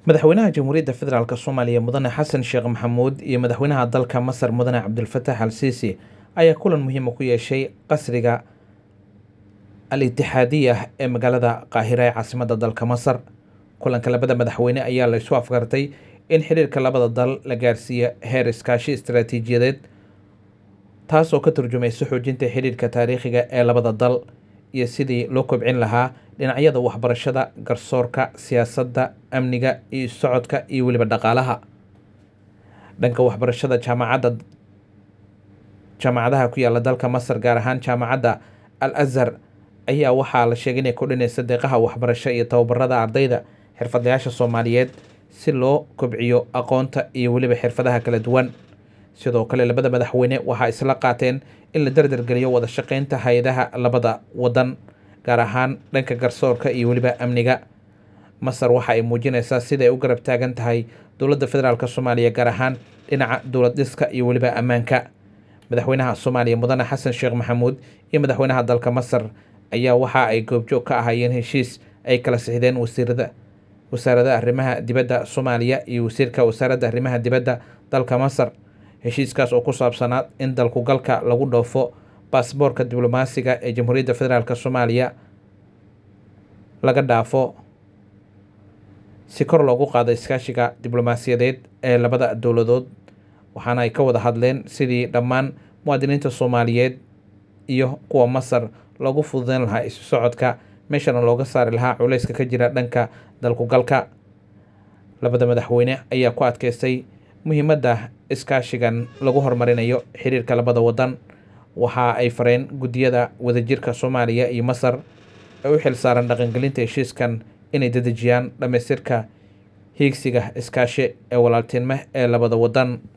madaxweynaha jamhuuriyadda federaalk soomaaliya mudane xasan sheekh maxamuud iyo madaxweynaha dalka masar mudane cabdulfatax al siisi ayaa kulan muhiima ku yeeshay qasriga al itixaadiya ee magaalada qaahira ee caasimadda dalka masar kulanka labada madaxweyne ayaa la isu afgartay in xiriirka labada dal la gaarsiiyo heer iskaashi istaraatiijiyadeed taasoo ka turjumaysa xoojinta xiriirka taariikhiga ee labada dal iyo sidii loo kobcin lahaa dhinacyada waxbarashada garsoorka siyaasadda amniga iyo socodka iyo weliba dhaqaalaha dhanka waxbarashada jaamacadda jaamacadaha ku yaala dalka masar gaar ahaan jaamacadda al azhar ayaa waxaa la sheegay inay kordhinaysa deeqaha waxbarasho iyo tababarada ardayda xirfadlayaasha soomaaliyeed si loo kobciyo aqoonta iyo weliba xirfadaha kala duwan sidoo kale labada madaxweyne waxaa isla qaateen in la dardargeliyo wada shaqeynta hay-adaha labada wadan gaar ahaan dhanka garsoorka iyo weliba amniga masar waxa ay muujinaysaa siday u garab taagan tahay dowladda federaalk soomaaliya gaar ahaan dhinaca dowlad dhiska iyo weliba ammaanka madaxweynaha soomaaliya mudane xasan sheekh maxamuud iyo madaxweynaha dalka masar ayaa waxa ay goobjoog ka ahaayeen heshiis ay kala sixdeen wasiirada wasaaradda arrimaha dibadda soomaaliya iyo wasiirka wasaaradda arrimaha dibadda dalka masar heshiiskaas oo ku saabsanaa in dalku galka lagu dhoofo baasboorka diblomaasiga ee jamhuuriyadda federaalk soomaaliya laga dhaafo si kor loogu qaado iskaashiga diblomaasiyadeed ee labada dowladood waxaana ay ka wada hadleen sidii dhammaan muwaadiniinta soomaaliyeed iyo kuwa masar loogu fududeyn lahaa isu socodka meeshana looga saari lahaa culayska ka jira dhanka dalkugalka labada madaxweyne ayaa ku adkeystay muhiimadda iskaashigan lagu horumarinayo xiriirka labada wadan waxa ay fareen guddiyada wadajirka soomaaliya iyo masar ee u xil saaran dhaqangelinta heshiiskan inay dedejiyaan dhammaystirka hiigsiga iskaashi ee walaaltinimo ee labada wadan